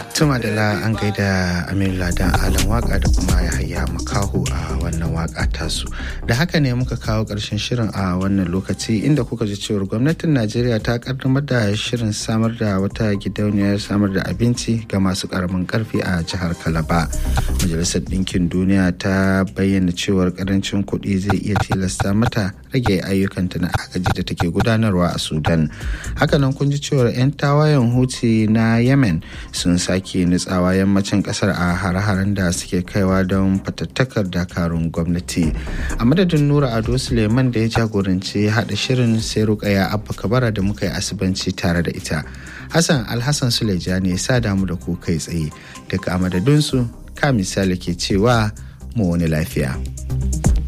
Tuma da la an gaida Aminu Ladan Alan waka da kuma Yahaya Makaho a wannan waka tasu. Da haka ne muka kawo ƙarshen shirin a wannan lokaci inda kuka ji cewar gwamnatin Najeriya ta kaddamar da shirin samar da wata gidauniyar samar da abinci ga masu karamin karfi a jihar Kalaba. Majalisar Ɗinkin Duniya ta bayyana cewar karancin kuɗi zai iya tilasta mata rage ayyukanta na agaji da take gudanarwa a Sudan. Hakanan kun ji cewar 'yan tawayen Houthi na Yemen sun sake nutsawa yammacin kasar a hare-haren da suke kaiwa don fatattakar dakarun gwamnati a madadin nura ado suleiman da ya jagoranci haɗa shirin sai rukaya abba kabara da muka yi asibanci tare da ita hassan alhassan suleja ne sa damu da ku kai tsaye daga a madadinsu ka misali ke cewa mu wani lafiya.